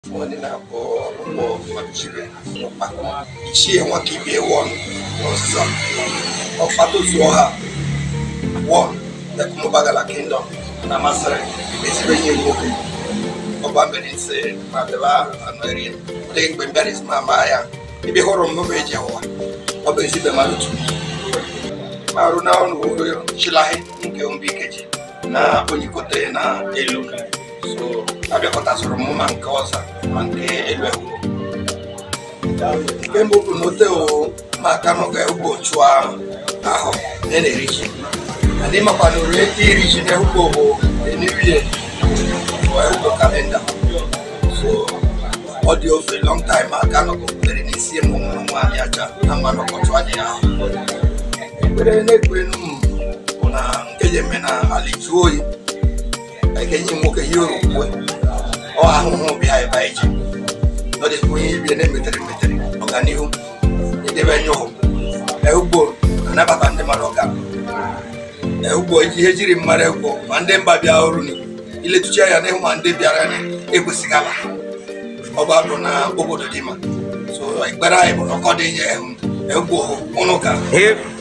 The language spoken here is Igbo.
Wani na bụ ụgbọ machiri n'ụkpa. Ichie nwaka ibie wọn n'ọzụzọ. Ọkpata zuo ha wọn Ekumubagala Kingdom na Masịrị ezigbo enyi m nwoke. Ọba Mbenise ma bịaba anọ eri dị mgbe mbịarịs ma maa ya. Ebe hụrụ m n'ụlọ eji ụwa. Ọ bụ ezigbo mmadụ tupu. Ma arụ na ọrụ chilahi nke mbi ikeji na onyikote na elu. So abịakọta soro mụ ma nke ọza ma nke elu ewu. Nke mbụ bụ na ote o ma aka n'oge ugbo chụọ ahụ na na-eri ji. Ndị makwa na ori eke iri ji na ugbo bụ eniwie ugbo kalenda. So ọ dị ofe long time aka nọgọpụtere n'isi mụ ụmụ nwaanyị aja na mmanụ ọkọchị anya ya. Ekpere na-ekwenu m bụ na nke ya eme na ala jụọ oyi ekenye nwoke ihe orukwe ọ ahụhụ bịa ebe anyị ji ọ dị onye ibie na-emetere emetere ọganihu idebe nye ụhụ ugbo anabata ndị mmadụ ọga ugbo ihe jiri mmadụ egbo ma ndị mba bịa ọrụ ni iletuchi anya n'ihu ma ndị bịara ni ekwesịghị ala ọba bụ na obodo dị mma so ekpere anyị bụ na ọkọ dị nye ugbo ụnụ ka